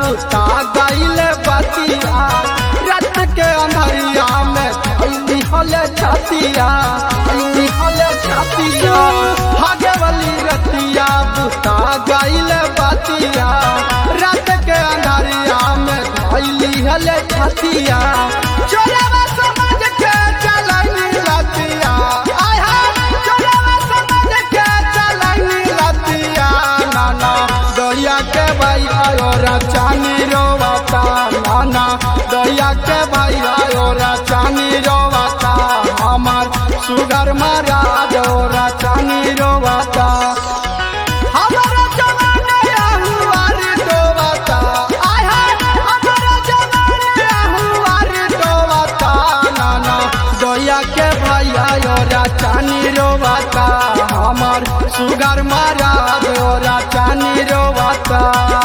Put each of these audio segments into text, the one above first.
बुता गईल बतिया रात के अंधरिया में ऐली हले छतिया ऐली हले छतिया भागे वाली रतिया बुता गईल बतिया रात के अंधरिया में ऐली हले छतिया चोरवा समझ के चलनी लतिया आय हाय चोरवा समझ के चलनी लतिया नाना दया के भाई आयो चानी रोवाता नाना दया के भाई आयो चानी रोवाता हमार सुगर मारा जोरा चानी रोवाता हमारा जवान अहुआर डोबाता आय हाय हमारा जवान अहुआर डोबाता नाना दया के भाई आयो चानी रोवाता हमार सुगर मारा जोरा चानी रोवाता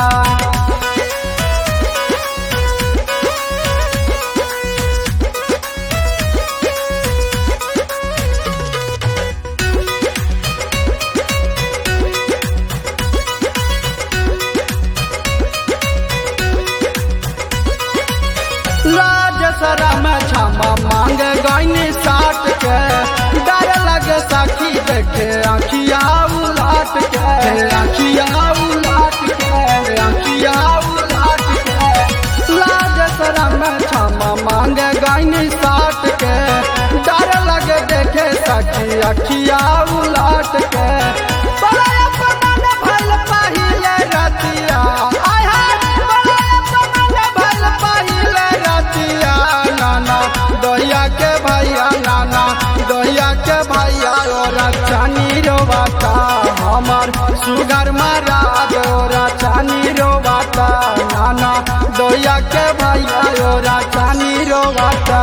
लाज शरम क्षमा मांग गईनी साट के डर लगे सखी देखे आखिया उलाट के आखिया उलाट के आखिया उलाट के लाज शरम क्षमा मांग गईनी साट के डर लगे देखे सखी आखिया उलाट के बड़ा अपमान भल पहिले रतिया आय हाय बड़ा अपमान भल पहिले रतिया नाना दहिया के भैया नाना दहिया के भैया और चानी रोवाता हमार सुगर मारा दोरा चानी रोवाता नाना दहिया के भैया और चानी रोवाता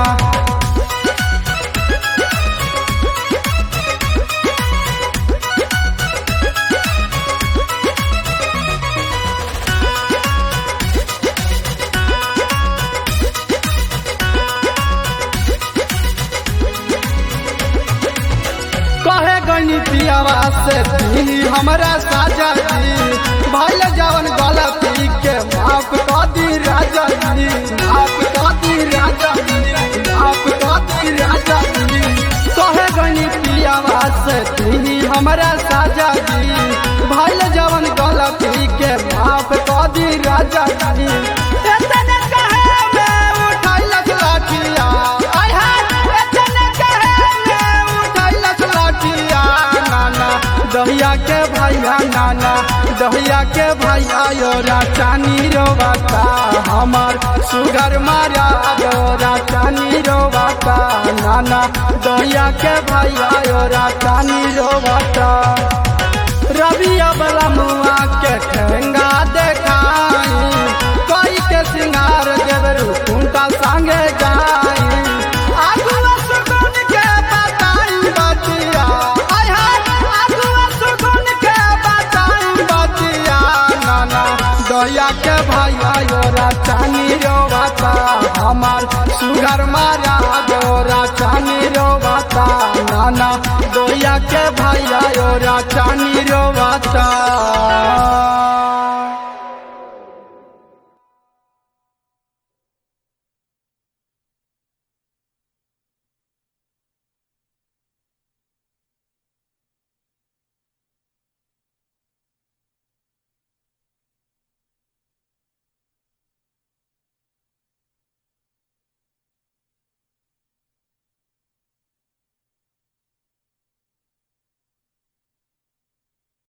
कहे गनी पियावा से दी हमरा साजा जी भइल जवन गलती के माफ कर दी राजा जी माफ कर दी राजा जी माफ कर दी राजा जी कहे गनी पियावा से दी हमरा साजा जी भइल जवन गलती के माफ कर दी राजा जी एतने कहे में उठाइलक लाठिया आय हाय एतने कहे में उठाइलक लाठिया नाना दहिया के भैया नाना दहिया के भैया योरा चानी रोवाता हमार सुगर मारा योरा चानी रोवाता नाना दहिया के भैया योरा चानी रोवाता रबिया वाला मुआ के ठेंगा देखाई कोई के सिंगार देवरू कुंटा संगे जाई आगुआ सुगुन के बताई बतिया आय हाय आगुआ सुगुन के बताई बतिया नाना दया के भैया योरा चानी रोवाता हमार सुगर मारा योरा चानी रोवाता नाना दया के भैया योरा चानी रोवाता